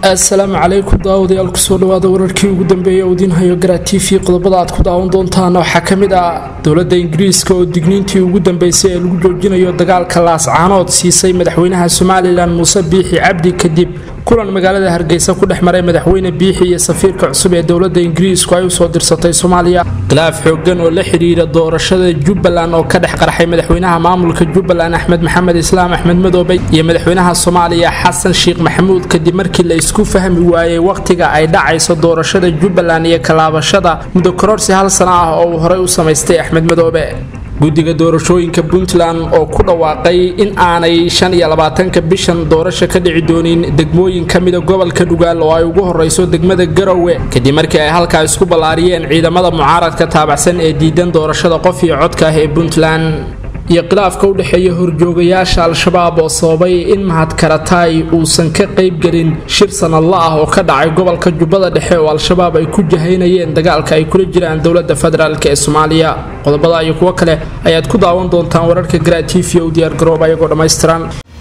asalaamu calaykum daawadayaal kusoo dhawaada wararkii ugu dambeeyay udiinhayo garaa t v qodobada aad ku daawan doontaan waxaa ka mid ah dowladda ingiriiska oo digniintii ugu dambeysay ee lagu joojinayo dagaalka laascaanood siisay madaxweynaha somalilan muuse biixi cabdi kadib kulan magaalada hargeysa ku dhex maray madaxweyne biixi iyo safiirka cusub ee dowladda ingiriisku ay usoo dirsatay soomaaliya khilaaf xoogan oo la xidhiira doorashada jubbaland oo ka dhex qarxay madaxweynaha maamulka jubbaland axmed maxamed islaam axmed madoobe iyo madaxweynaha soomaaliya xasan sheekh maxamuud kadib markii la isku fahmi waayey wakhtiga ay dhacayso doorashada jubbaland iyo kalaabashada muddo kororsi hal sano ah oo uu horey u samaystay axmed madoobe guddiga doorashooyinka puntland oo ku dhawaaqay in aanay shan iyo labaatanka bishan doorasho ka dhici doonin degmooyin ka mida gobolka dhugaal oo ay ugu horeyso degmada garowe kadib markii ay halkaa isku ballaariyeen ciidamada mucaaradka taabacsan ee diidan doorashada qof iyo codka ah ee puntland iyo khilaafka u dhexeeya horjoogayaasha al-shabaab oo sababay in mahadkarataay uusan ka qaybgelin shir sanadla ah oo ka dhacay gobolka jubbada dhexe oo al-shabaab ay ku jahaynayeen dagaalka ay kula jiraan dowladda federaalk ee soomaaliya qodobada iyo kuwo kale ayaad ku daawan doontaan wararka garaa t v o diyaar garoob ayagoo dhammaystiran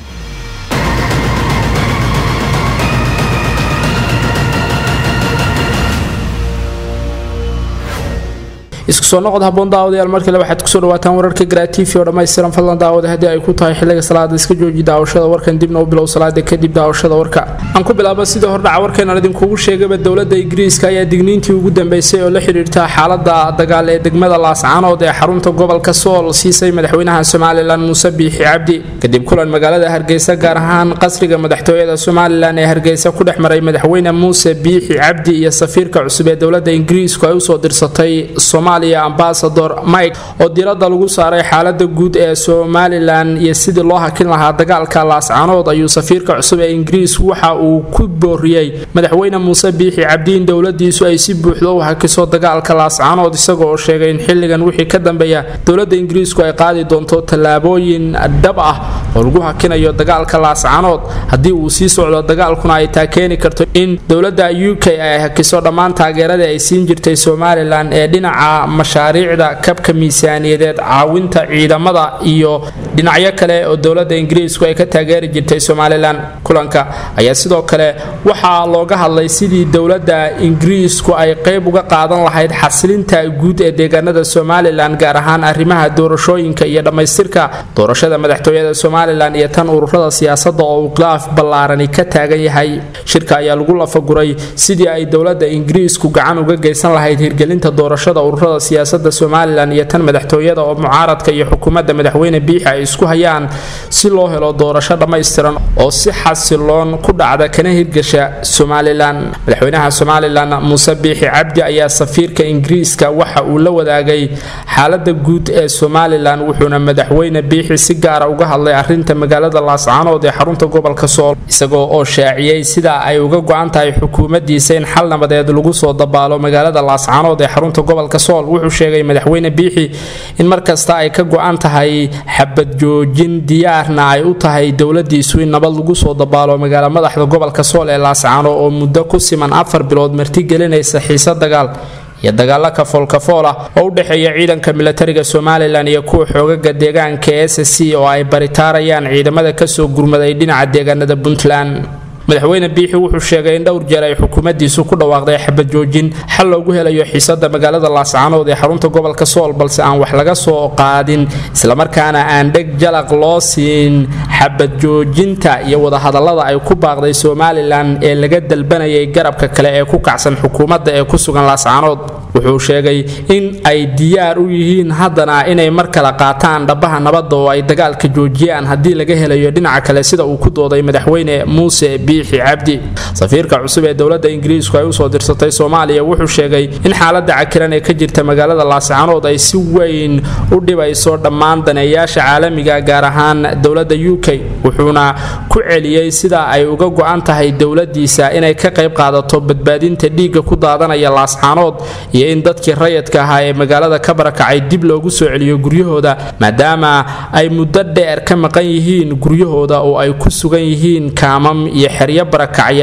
isku soo noqod haboon daawadayaal mar kale waxaad kusoo dhawaataan wararka garaatiifi oo dhammaystiran fadlan daawada haddii ay ku tahay xilliga salaada iska jooji daawashada warkan dibna u bilow salaada kadib daawashada warka aan ku bilaabo sidii hordhaca warkeenan idinkugu sheegaba dowladda ingiriiska ayaa digniintii ugu dambeysay oo la xidhiirta xaalada dagaal ee degmada laascaanood ee xarunta gobolka sool siisay madaxweynaha somalilan muuse biixi cabdi kadib kulan magaalada hargeysa gaar ahaan qasriga madaxtooyada somalilan ee hargeysa ku dhex maray madaxweyne muuse biixi cabdi iyo safiirka cusub ee dowladda ingiriisku ay usoo dirsatay ambasador mike oo diiradda lagu saaray xaalada guud ee somalilan iyo sidii loo hakin lahaa dagaalka laascaanood ayuu safiirka cusub ee ingiriisku waxa uu ku booriyey madaxweyne muuse biixi cabdiin dowladiisu ay si buuxda u hakiso dagaalka laascaanood isaga oo sheegay in xilligan wixii ka dambeeya dowladda ingiriisku ay qaadi doonto tallaabooyin dhab ah oo lagu hakinayo dagaalka laascaanood haddii uu sii socdo dagaalkuna ay taa keeni karto in dowladda u k ay hakiso dhammaan taageeradii ay siin jirtay somalilan ee dhinaca mashaariicda kabka miisaaniyadeed caawinta ciidamada iyo dhinacyo kale oo dowladda ingiriisku ay ka taageeri jirtay somalilan kulanka ayaa sidoo kale waxaa looga hadlay sidii dowladda ingiriisku ay qayb uga qaadan lahayd xasilinta guud ee deegaanada somalilan gaar ahaan arrimaha doorashooyinka iyo dhammaystirka doorashada madaxtooyada somalilan iyo tan ururada siyaasadda oo uu khilaaf ballaarani ka taagan yahay shirka ayaa lagu lafaguray sidii ay dowladda ingiriisku gacan uga geysan lahayd hirgelinta doorashada ururada siyaasada somalilan iyo tan madaxtooyada oo mucaaradka iyo xukuumadda madaxweyne biixi ay isku hayaan si loo helo doorasho dhammaystiran oo si xasiloon ku dhacda kana hirgasha somalilan madaxweynaha somalilan muuse biixi cabdi ayaa safiirka ingiriiska waxa uu la wadaagay xaalada guud ee somalilan wuxuuna madaxweyne biixi si gaara uga hadlay arinta magaalada laascaanood ee xarunta gobolka sool isagoo oo shaaciyey sida ay uga go-an tahay xukuumaddiisa in xal nabadeed lagu soo dabaalo magaalada laascaanood ee xarunta gobolka sool wuxuu sheegay madaxweyne biixi in markasta ay ka go-an tahay xabad joojin diyaarna ay u tahay dowladiisu in nabad lagu soo dabaalo magaala madaxda gobolka sool ee laascaano oo muddo ku siman afar bilood martigelinaysa xiise dagaal iyo dagaalo kafoolkafool ah oo u dhexeeya ciidanka milatariga somalilan iyo kuwa xoogaga deegaanka s c oo ay baritaarayaan ciidamada kasoo gurmaday dhinaca deegaanada puntland madaxweyne biixi wuxuu sheegay in dhowr jeer ay xukuumaddiisu ku dhawaaqday xabad joojin xal loogu helayo xiisada magaalada laascaanood ee xarunta gobolka sool balse aan wax laga soo qaadin islamarkaana aan dheg jalaq loo siin xabad joojinta iyo wadahadallada ay ku baaqday somalilan ee laga dalbanayay garabka kale ee ku kacsan xukuumadda ee ku sugan laascaanood wuxuu sheegay in ay diyaar u yihiin haddana inay mar kale qaataan dhabaha nabadda oo ay dagaalka joojiyaan haddii laga helayo dhinaca kale sida uu ku dooday madaxweyne muuse biixi cabdi safiirka cusub ee dowladda ingiriisku ay usoo dirsatay soomaaliya wuxuu sheegay in xaalada cakiran ee ka jirta magaalada laascaanood ay si weyn u dhibayso dhammaan daneeyaasha caalamiga gaar ahaan dowladda u k wuxuuna ku celiyey sida ay uga go-an tahay dowladiisa inay ka qayb qaadato badbaadinta dhiigga ku daadanaya laascaanood iyo in dadkii rayadka ahaa ee magaalada ka barakacay dib loogu soo celiyo guryahooda maadaama ay muddo dheer ka maqan yihiin guryahooda oo ay ku sugan yihiin kaamam iyo xeryo barakacyaal oo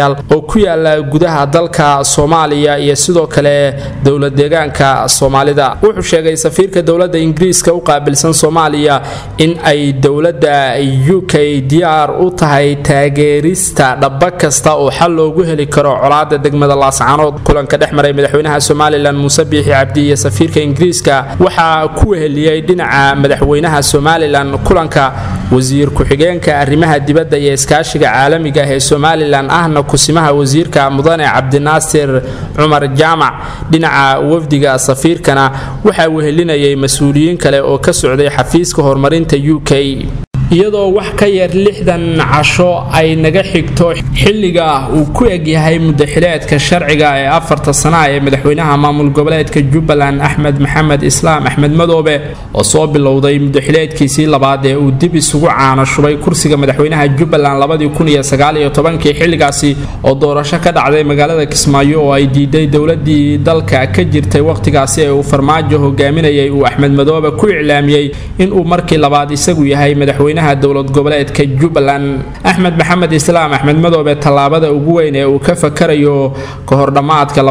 ku yaala gudaha dalka soomaaliya iyo sidoo kale dowlad deegaanka soomaalida wuxuu sheegay safiirka dowladda ingiriiska u qaabilsan soomaaliya in ay dowladda u k diyaar u tahay taageerista dhaba kasta oo xal loogu heli karo colaada degmada laascaanood kulanka dhex maray madaxweynaha somalilan muuse biixi cabdi iyo safiirka ingiriiska waxaa ku weheliyey dhinaca madaxweynaha somalilan kulanka wasiir ku-xigeenka arrimaha dibadda iyo iskaashiga caalamiga ah ee somalilan ahna kusimaha wasiirka mudane cabdinaasir cumar jaamac dhinaca wafdiga safiirkana waxaa wehelinayay mas-uuliyiin kale oo ka socday xafiiska horumarinta u k iyadoo wax ka yar lixdan casho ay naga xigto xilliga uu ku egyahay mudaxileedka sharciga ee afarta sana ee madaxweynaha maamul goboleedka jubbaland axmed maxamed islaam axmed madoobe oo soo bilowday mudaxileedkiisii labaad ee uu dib isugu caana shubay kursiga madaxweynaha jubbaland labadii xilligaasi oo doorasho ka dhacday magaalada kismaayo oo ay diiday dowladii dalka ka jirtay wakhtigaasi ee uu farmaajo hogaaminayay uu axmed madoobe ku iclaamiyey inuu markii labaad isagu yahay madaxweyne dowlad goboleedka jubbaland axmed maxamed islaam axmed madoobe tallaabada ugu weyn ee uu ka fakarayo kahor dhammaadka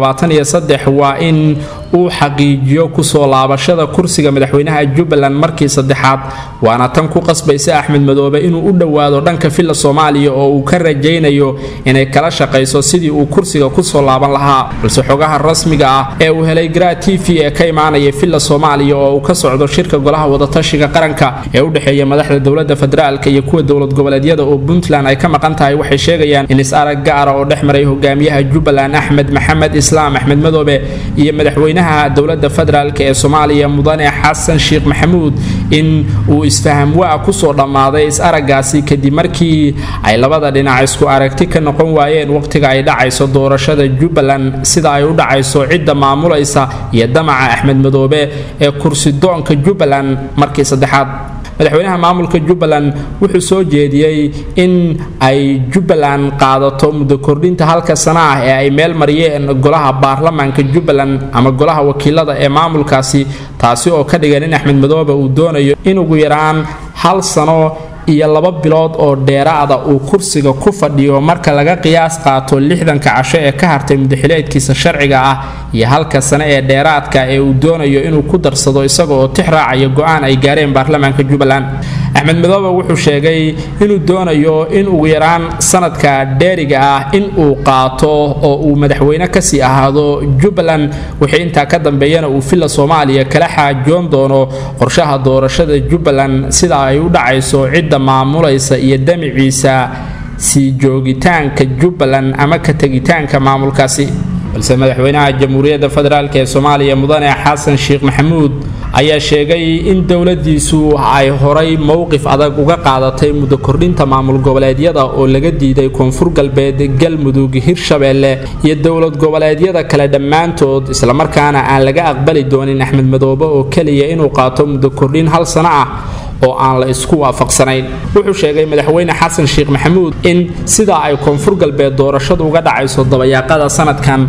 waa in uu xaqiijiyo kusoo laabashada kursiga madaxweynaha jubbaland markii saddexaad waana tan ku qasbaysa axmed madoobe inuu u dhowaado dhanka villa soomaaliya oo uu ka rajaynayo inay kala shaqayso sidii uu kursiga kusoo laaban lahaa balse xogaha rasmiga ah ee uu helay gra t v ee ka imaanaya villa soomaaliya oo uu ka socdo shirka golaha wadatashiga qaranka ee u dhexeeya madaxda dowlada federaalka iyo kuwa dowlad goboleedyada oo puntland ay ka maqan tahay waxay sheegayaan in is-arag gaara oo dhex maray hogaamiyaha jubbaland axmed maxamed islaam axmed madoobe iyo madaxweynaha dowlada federaalk ee soomaaliya mudane xasan sheekh maxamuud in uu isfaham waa kusoo dhammaaday is-aragaasi kadib markii ay labada dhinac isku aragti ka noqon waayeen waqtiga ay dhacayso doorashada jubbaland sida ay u dhacayso cidda maamulaysa iyo damaca axmed madoobe ee kursidoonka jubbaland markii saddexaad madaxweynaha maamulka jubbaland wuxuu soo jeediyey in ay jubbaland qaadato muddo kordhinta halka sana ah ee ay meel mariyeen golaha baarlamaanka jubbaland ama golaha wakiilada ee maamulkaasi taasi oo ka dhigan in axmed madoobe uu doonayo in ugu yaraan hal sano iyo laba bilood oo dheeraada uu kursiga ku fadhiyo marka laga qiyaas qaato lixdanka casho ee ka hartay mudaxileedkiisa sharciga ah iyo halka sane ee dheeraadka ee uu doonayo inuu ku darsado isaga oo tix raacaya go-aan ay gaareen baarlamaanka jubbaland axmed madoobe wuxuu sheegay inuu doonayo in ugu yaraan sanadka dheeriga ah in uu qaato oo uu madaxweyne kasii ahaado jubbaland wixii intaa ka dambeeyana uu villa soomaaliya kala xaajoon doono qorshaha doorashada jubbaland sida ay u dhacayso cidda maamulaysa iyo damiciisa sii joogitaanka jubbaland ama ka tegitaanka maamulkaasi balse madaxweynaha jamhuuriyadda federaalk ee soomaaliya mudane xasan sheekh maxamuud ayaa sheegay in dowladiisu ay horay mowqif adag uga qaadatay muddo kordhinta maamul goboleedyada oo laga diiday koonfur galbeed galmudug hirshabeelle iyo dowlad goboleedyada kale dhammaantood islamarkaana aan laga aqbali doonin axmed madoobe oo keliya inuu qaato muddo kordhin hal sano ah oo aan la isku waafaqsanayn wuxuu sheegay madaxweyne xasan sheekh maxamuud in sidaa ay koonfur galbeed doorashadu uga dhacayso dabayaaqada sanadkan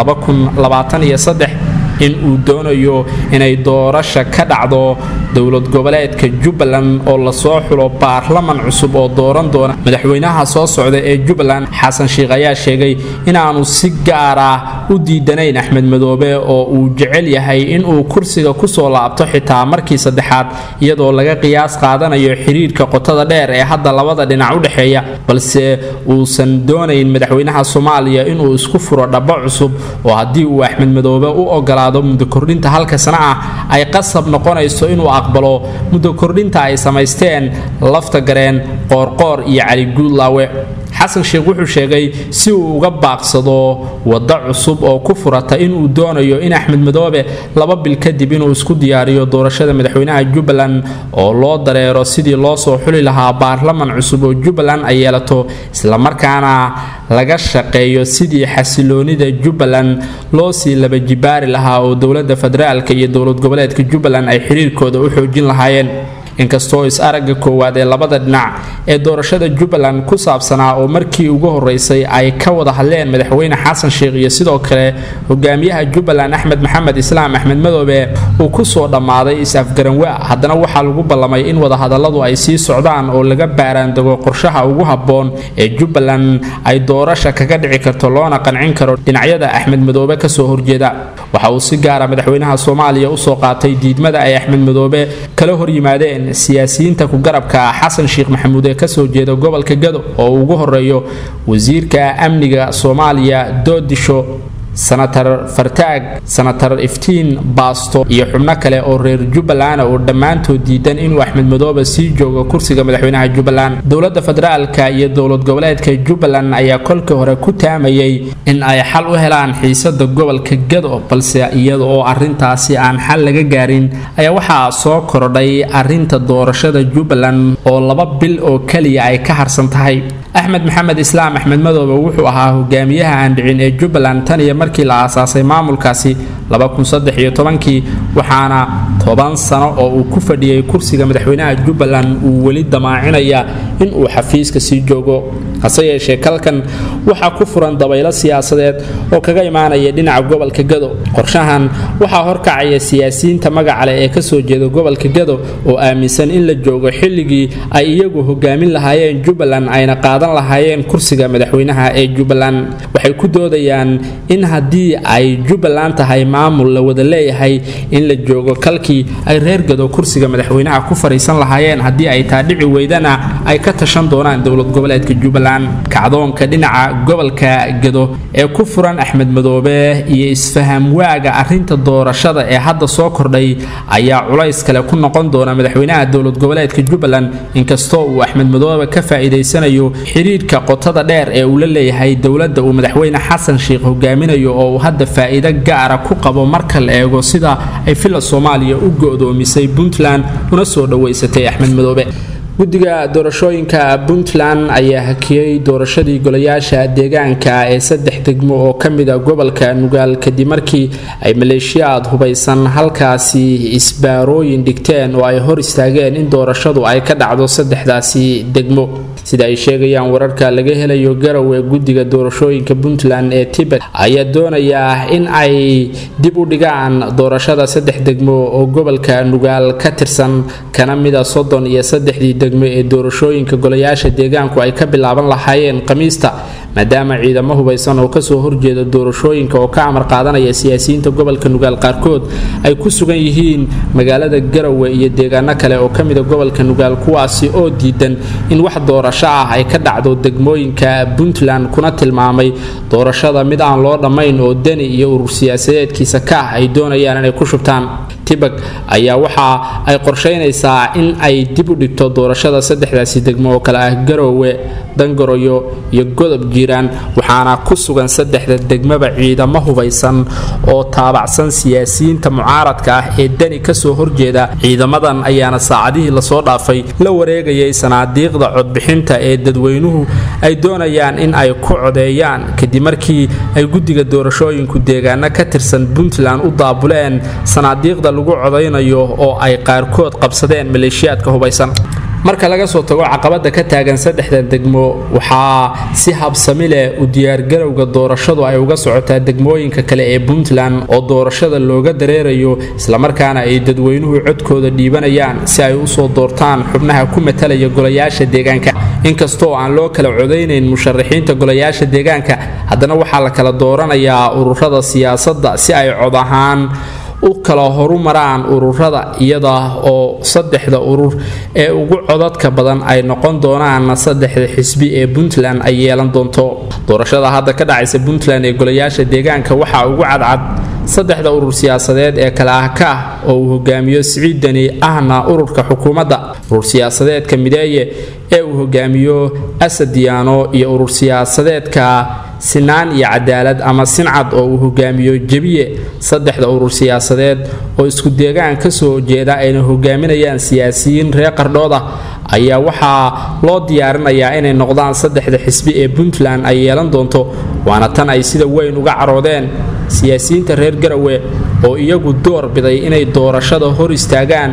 in uu doonayo inay doorasha ka dhacdo dowlad goboleedka jubbaland oo lasoo xulo baarlaman cusub oo dooran doona madaxweynaha soo socda ee jubbaland xasan sheekh ayaa sheegay inaanu si gaar ah u diidanayn axmed madoobe oo uu jecel yahay inuu kursiga kusoo laabto xitaa markii saddexaad iyadoo laga qiyaas qaadanayo xiriirka qotada dheer ee hadda labada dhinac u dhexeeya balse uusan doonayn madaxweynaha soomaaliya inuu isku furo dhabo cusub oo haddii uu axmed madoobe u ogolaa muddo kordhinta halka sana ah ay qasab noqonayso inuu aqbalo muddo kordhinta ay samaysteen lafta gareen qoorqoor iyo cali guudlaawe xasan sheekh wuxuu sheegay si uu uga baaqsado waddo cusub oo ku furata inuu doonayo in axmed madoobe laba bil kadib inuu isku diyaariyo doorashada madaxweynaha jubbaland oo loo dareero sidii loo soo xuli lahaa baarlaman cusub oo jubbaland ay yeelato islamarkaana laga shaqeeyo sidii xasiloonida jubbaland loo sii laba jibaari lahaa oo dowlada federaalk iyo dowlad goboleedka jubbaland ay xiriirkooda u xoojin lahaayeen inkastoo is-aragga koowaad ee labada dhinac ee doorashada jubbaland ku saabsanaa oo markii ugu horeysay ay ka wada hadleen madaxweyne xasan sheekh iyo sidoo kale hogaamiyaha jubbaland axmed maxamed islaam axmed madoobe uu kusoo dhammaaday is-afgaranwa haddana waxaa lagu ballamay in wadahadalladu ay sii socdaan oo laga baaraandego qorshaha ugu habboon ee jubbaland ay doorasha kaga dhici karto loona qancin karo dhinacyada axmed madoobe kasoo horjeeda waxa uu si gaara madaxweynaha soomaaliya usoo qaatay diidmada ay axmed madoobe kala hor yimaadeen siyaasiyiinta ku garabka xasan sheekh maxamuud ee kasoo jeeda gobolka gado oo uu ugu horeeyo wasiirka amniga soomaaliya doodisho sanatar fartaag sanatar iftiin baasto iyo xubno kale oo reer jubbaland oo dhammaantood diidan inuu axmed madoobe sii joogo kursiga madaxweynaha jubbaland dowladda federaalka iyo dowlad goboleedka jubbaland ayaa kolkii hore ku taamayay in ay xal u helaan xiisada gobolka gado balse iyada oo arintaasi aan xal laga gaarin ayaa waxaa soo kordhay arinta doorashada jubbaland oo laba bil oo keliya ay ka harsan tahay axmed maxamed islaam axmed madoobe wuxuu ahaa hogaamiyaha aan dhicin ee jubbaland tan iyo markii la aasaasay maamulkaasi kii waxaana toban sano oo uu ku fadhiyey kursiga madaxweynaha jubbaland uu weli damaacinaya inuu xafiiska sii joogo hase yeeshee kalkan waxaa ku furan dabaylo siyaasadeed oo kaga imaanaya dhinaca gobolka gado qorshahan waxaa horkacaya siyaasiyiinta magaca leh ee kasoo jeeda gobolka gado oo aaminsan in la joogo xilligii ay iyagu hogaamin lahaayeen jubbaland ayna qaadan lahaayeen kursiga madaxweynaha ee jubbaland waxay ku doodayaan in haddii ay jubbaland tahay maamul la wada leeyahay in la joogo kalkii ay reer gado kursiga madaxweynaha ku fariisan lahaayeen haddii ay taa dhici weydana ay ka tashan doonaan dowlad goboleedka jubbaland kacdoonka dhinaca gobolka gado ee ku furan axmed madoobe iyo isfaham waaga arinta doorashada ee hadda soo kordhay ayaa culays kale ku noqon doona madaxweynaha dowlad goboleedka jubbaland inkastoo uu axmed madoobe ka faa'iidaysanayo xiriirka qotada dheer ee uu la leeyahay dowladda uu madaxweyne xasan sheekh hogaaminayo oo uu hadda faa'iido gaara ku qabo marka la eego sida ay filla soomaaliya u go'doomisay puntland una soo dhowaysatay axmed madoobe guddiga doorashooyinka puntland ayaa hakiyey doorashadii golayaasha deegaanka ee saddex degmo oo ka mida gobolka nugaal kadib markii ay maleeshiyaad hubaysan halkaasi isbaarooyin dhigteen oo ay hor istaageen in doorashadu ay ka dhacdo saddexdaasi degmo sida ay sheegayaan wararka laga helayo garowe guddiga doorashooyinka puntland ee tibet ayaa doonayaa in ay dib u dhigaan doorashada saddex degmo oo gobolka nugaal ka tirsan kana mida soddon iyo saddexdii degmo ee doorashooyinka golayaasha deegaanku ay ka bilaaban lahaayeen khamiista maadaama ciidamo hubaysan oo kasoo horjeeda doorashooyinka oo ka amar qaadanaya siyaasiyiinta gobolka nugaal qaarkood ay ku sugan yihiin magaalada garowe iyo deegaano kale oo kamida gobolka nugaal kuwaasi oo diidan in wax doorasho ah ay ka dhacdo degmooyinka puntland kuna tilmaamay doorashada mid aan loo dhammayn oo deni iyo urur siyaasadeedkiisa ka ah ay doonayaan inay ku shubtaan tibag ayaa waxa ay qorsheynaysaa in ay dib u dhigto doorashada saddexdaasi degmo oo kale ah garowe dangoroyo iyo godob jiiraan waxaana ku sugan saddexda degmaba ciidamo hubaysan oo taabacsan siyaasiyiinta mucaaradka ah ee deni kasoo horjeeda ciidamadan ayaana saacadihii lasoo dhaafay la wareegayay sanaadiiqda codbixinta ee dadweynuhu ay doonayaan in ay ku codeeyaan kadib markii ay guddiga doorashooyinku deegaano ka tirsan puntland u daabuleen sanaadiiqda lagu codaynayo oo ay qaarkood qabsadeen maleeshiyaadka hubaysan marka laga soo tago caqabada ka taagan saddexda degmo waxaa si habsami leh u diyaargarowga doorashadu ay uga socotaa degmooyinka kale ee puntland oo doorashada looga dareerayo islamarkaana ay dadweynuhu codkooda dhiibanayaan si ay usoo doortaan xubnaha ku matalaya golayaasha deegaanka inkastoo aan loo kala codaynayn musharaxiinta golayaasha deegaanka haddana waxaa la kala dooranayaa ururada siyaasadda si ay cod ahaan u kala horumaraan ururada iyada oo saddexda urur ee ugu codadka badan ay noqon doonaan saddexda xisbi ee puntland ay yeelan doonto doorashada hadda ka dhacaysa puntland ee golayaasha deegaanka waxaa ugu cadcad saddexda urur siyaasadeed ee kale ah ka ah oo uu hogaamiyo siciid deni ahna ururka xukuumadda urur siyaasadeedka mideeye ee uu hogaamiyo asadiyaano iyo urur siyaasadeedka sinaan iyo cadaalad ama sincad oo uu hogaamiyo jebiye saddexda urur siyaasadeed oo isku deegaan kasoo jeeda ayna hogaaminayaan siyaasiyiin reer qardhood ah ayaa waxaa loo diyaarinayaa inay noqdaan saddexda xisbi ee puntland ay yeelan doonto waana tan ay sida weyn uga caroodeen siyaasiyiinta reer garawe oo iyagu door biday inay doorashada hor istaagaan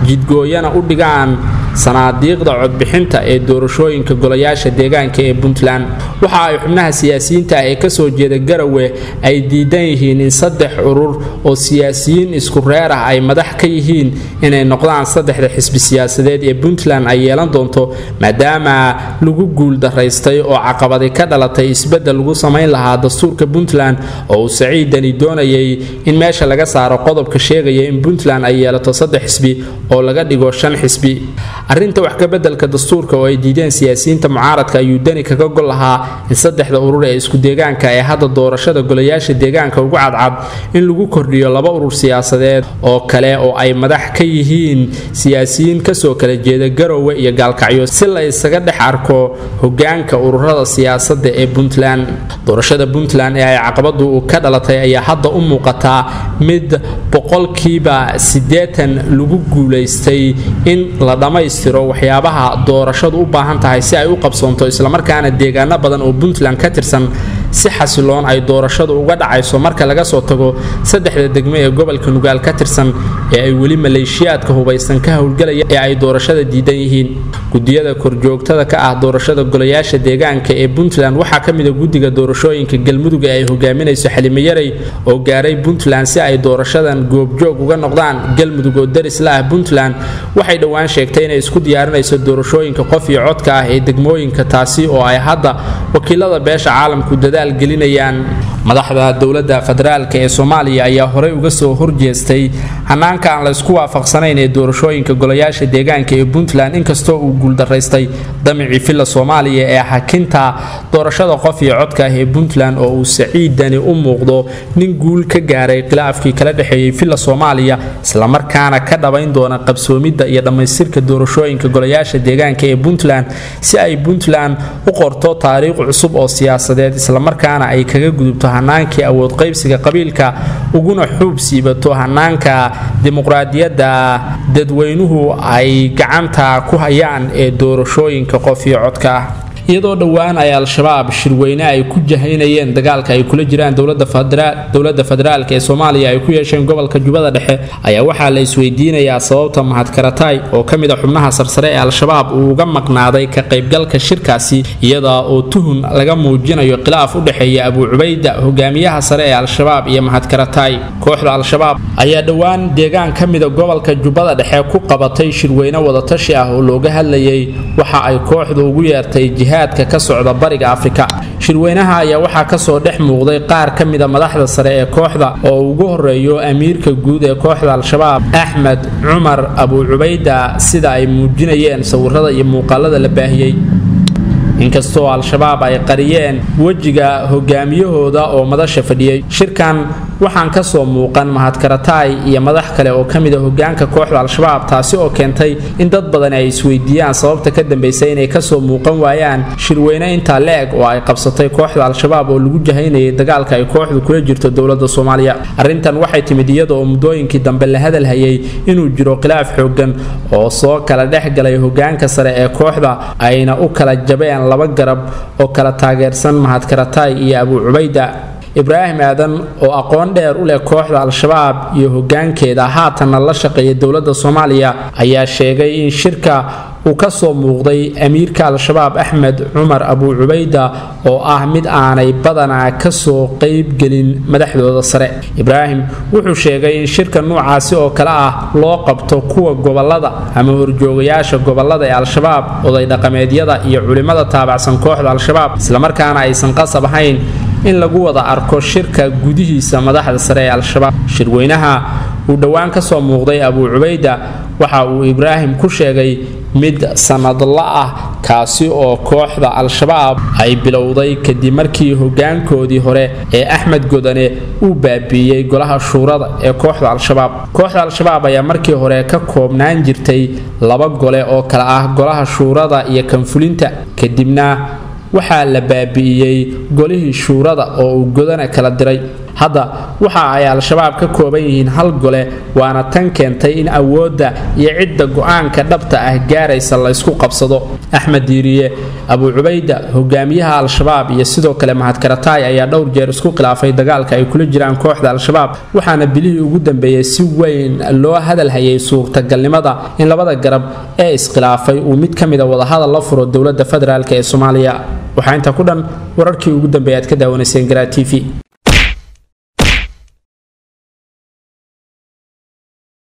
jidgooyana u dhigaan sanaadiiqda codbixinta ee doorashooyinka golayaasha deegaanka ee puntland waxa ay xubnaha siyaasiyiinta ah ee kasoo jeeda garawe ay diidan yihiin in saddex urur oo siyaasiyiin isku reer ah ay madax ka yihiin inay noqdaan saddexda xisbi siyaasadeed ee puntland ay yeelan doonto maadaama lagu guul daraystay oo caqabadi ka dhalatay isbeddel lagu samayn lahaa dastuurka puntland oo uu saciidani doonayay in meesha laga saaro qodobka sheegaya in puntland ay yeelato saddex xisbi oo laga dhigo shan xisbi arrinta wax ka beddelka dastuurka oo ay diideen siyaasiyiinta mucaaradka ayuu dani kaga gol lahaa in saddexda urur ee isku deegaanka ee hadda doorashada golayaasha deegaanka ugu cadcad in lagu kordhiyo laba urur siyaasadeed oo kale oo ay madax ka yihiin siyaasiyiin kasoo kala jeeda garowe iyo gaalkacyo si la isaga dhex arko hogaanka ururada siyaasadda ee puntland doorashada puntland ee ay caqabadu ka dhalatay ayaa hadda u muuqataa mid boqolkiiba siddeetan lagu guulaystay in la dhammaystiro waxyaabaha doorashadu u baahan tahay si ay u qabsoonto islamarkaana deegaano badan oo puntland ka tirsan si xasiloon ay doorashadu uga dhacayso marka laga soo tago saddexda degmo ee gobolka nugaal ka tirsan ee ay weli maleeshiyaadka hubaysan ka howlgelaya ee ay doorashada diidan yihiin gudiyada korjoogtada ka ah doorashada golayaasha deegaanka ee puntland waxaa ka mida guddiga doorashooyinka galmudug ee ay hogaaminayso xalimo yarey oo gaaray puntland si ay doorashadan goobjoog uga noqdaan galmudug oo daris la ah puntland waxay dhowaan sheegtay inay isku diyaarinayso doorashooyinka qof iyo codka ah ee degmooyinka taasi oo ay hadda wakiilada beesha caalamku dadaal gelinayaan madaxda dowladda federaalk ee soomaaliya ayaa horey uga soo horjeestay hanaanka aan laysku waafaqsanayn ee doorashooyinka golayaasha deegaanka ee puntland inkastoo uu guuldaraystay damicii filla soomaaliya ee hakinta doorashada qof iyo codka ah ee puntland oo uu saciidani u muuqdo nin guul ka gaaray khilaafkii kala dhexeeyey filla soomaaliya islamarkaana ka dhabayn doona qabsoomidda iyo dhammaystirka doorashooyinka golayaasha deegaanka ee puntland si ay puntland u qorto taariikh cusub oo siyaasadeed islamarkaana ay kaga gudubto hanaankii awood qaybsiga qabiilka uguna xuub siibato hanaanka dimuqraadiyadda dadweynuhu ay gacanta ku hayaan ee doorashooyinka qof iyo codka ah iyadoo dhowaan ay al-shabaab shirweyne ay ku jahaynayeen dagaalka ay kula jiraan dowladda federaalk ee soomaaliya ay ku yeesheen gobolka jubbada dhexe ayaa waxaa la isweydiinayaa sababta mahadkarataay oo ka mid a xubnaha sarsare ee al-shabaab uu uga maqnaaday ka qaybgalka shirkaasi iyada oo tuhun laga muujinayo khilaaf u dhexeeya abuu cubayda hogaamiyaha sare ee al-shabaab iyo mahadkarataay kooxda al-shabaab ayaa dhowaan deegaan ka mida gobolka jubbada dhexe ku qabatay shirweyne wadatashi ah oo looga hadlayay waxa ay kooxdu ugu yeertay jihaadka ka socda bariga afrika shirweynaha ayaa waxaa kasoo dhex muuqday qaar ka mida madaxda sare ee kooxda oo ugu horeeyo amiirka guud ee kooxda al-shabaab axmed cumar abuu cubayda sida ay muujinayeen sawirada iyo muuqaalada la baahiyey inkastoo al-shabaab ay qariyeen wejiga hogaamiyahooda oo madasha fadhiyey shirkan waxaan kasoo muuqan mahadkarataay iyo madax kale oo ka mid a hogaanka kooxda al-shabaab taasi oo keentay in dad badan ay isweydiiyaan sababta ka dambaysa inay kasoo muuqan waayaan shirweyne intaa le-eg oo ay qabsatay kooxda al-shabaab oo lagu jahaynayay dagaalka ay kooxdu kula jirto dowlada soomaaliya arrintan waxay timid iyada oo muddooyinkii dambe la hadalhayay inuu jiro khilaaf xoogan oo soo kala dhex galay hogaanka sare ee kooxda ayna u kala jabeen laba garab oo kala taageersan mahadkarataay iyo abuu cubayda ibraahim aadan oo aqoon dheer u leh kooxda al-shabaab iyo hogaankeeda haatanna la shaqeeya dowladda soomaaliya ayaa sheegay in shirka uu ka soo muuqday amiirka al-shabaab axmed cumar abuu cubayda oo ah mid aanay badanaa kasoo qeybgelin madaxdooda sare ibraahim wuxuu sheegay in shirka nuucaasi oo kale ah loo qabto kuwa gobolada ama horjoogayaasha gobolada ee al-shabaab oday dhaqameedyada iyo culimmada taabacsan kooxda al-shabaab islamarkaana aysan qasab ahayn in lagu wada arko shirka gudihiisa madaxda sare ee al-shabaab shirweynaha uu dhowaan kasoo muuqday abuu cubayda waxa uu ibraahim ku sheegay mid sanadla ah kaasi oo kooxda al-shabaab ay bilowday kadib markii hogaankoodii hore ee axmed godane uu baabiiyey golaha shuurada ee kooxda al-shabaab kooxda al-shabaab ayaa markii hore ka koobnaan jirtay laba gole oo kale ah golaha shuurada iyo kanfulinta kadibna waxaa la baabi'iyey golihii shuurada oo uu godana kala diray hadda waxa ay al-shabaab ka kooban yihiin hal gole waana tan keentay in awoodda iyo cidda go-aanka dhabta ah gaaraysa la ysku qabsado axmed diiriye abuu cubayda hogaamiyaha al-shabaab iyo sidoo kale mahadkarataay ayaa dhowr jeer isku khilaafay dagaalka ay kula jiraan kooxda al-shabaab waxaana bilihii ugu dambeeyey si weyn loo hadalhayay suurtagalnimada in labada garab ee iskhilaafay uu mid ka mida wadahadal la furo dowladda federaalk ee soomaaliya waxaa intaa ku dhan wararkii ugu dambeeya aad ka daawanayseen garaa t v